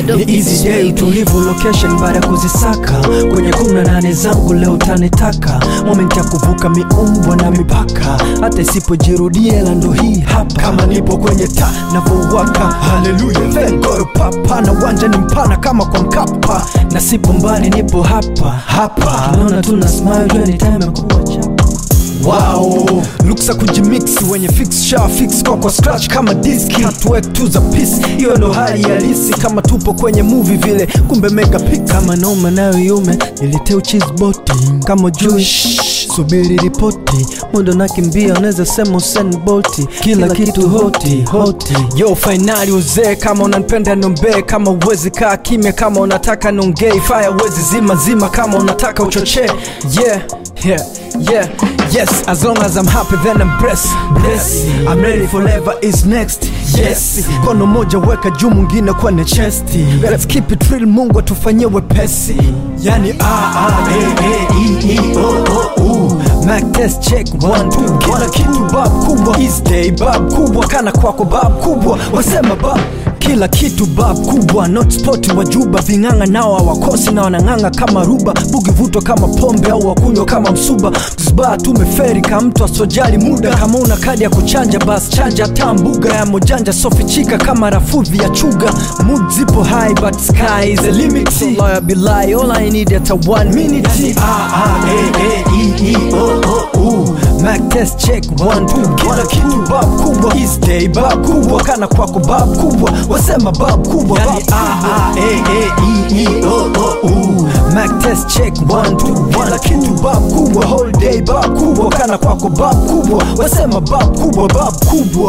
Ni easy day tulivu location baada ya kuzisaka kwenye kumi na nane zangu leo tanitaka moment ya kuvuka miumbwa na mipaka hata isipojirudia la ndo hii hapa kama nipo kwenye ta navyowaka haleluya vengoro papa na uwanja ni mpana kama kwa mkapa na sipo mbali nipo hapa hapa naona tuna smile jua ni time ya kuwa chapa Wow, luksa kujimix wenye fix sha fix kwa kwa scratch kama diski hatuwek tu za peace, hiyo ndo hali halisi kama tupo kwenye movie vile, kumbe mega pick kama noma nayo yume niliteu cheese boti kama juu shh, subiri ripoti muda nakimbia, unaweza sema Usain Bolt, kila kitu hoti hoti. Yo finali uzee, kama unanipenda nombee, kama uwezi kaa kimya, kama unataka nongei, fire uwezi zima zima, kama unataka uchochee yeah yeah yeah yes as long as i'm happy then i'm blessed blessed i'm ready forever is next yes kono moja weka juu mwingine kwenye chesti let's keep it real mungu atufanyie wepesi yani a a e e e e o o u Mac test check one two kila kitu bab kubwa is day bab kubwa kana kwako bab kubwa wasema bab kila kitu bab kubwa not spot wajuba ving'ang'a nao hawakosi na wanang'ang'a kama ruba bugi vuto kama pombe au wakunywa kama msuba zba tumeferi ka mtu asojali muda kama una kadi ya kuchanja bas chanja ta mbuga ya mojanja sofichika kama rafudhi ya chuga mood zipo high but sky is the limit so lawyer be lie all I need at a one minute ah ah eh eh e e o o u Mac test check one two kila kitu bab kubwa is day bab kubwa kana kwako bab kubwa wasema bab kubwa yani a a e e e e o o u Mac test check one two kila kitu bab kubwa whole day bab kubwa kana kwako bab kubwa wasema bab kubwa bab kubwa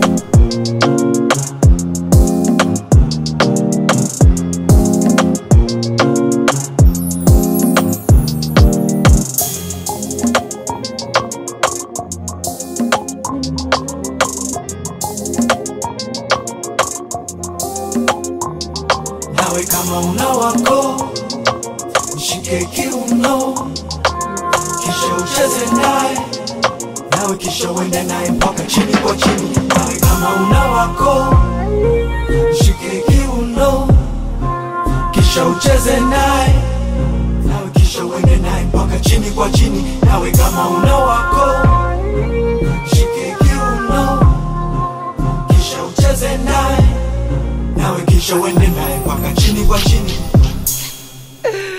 nawe kama una wako mshike kiuno kisha ucheze naye nawe kisha uende naye mpaka chini kwa chini nawe kama una wako mshike kiuno kisha ucheze naye nawe kisha uende naye mpaka chini kwa chini nawe kama una wako mshike kiuno kisha ucheze naye nawe kisha uende naye mpaka chini kwa chini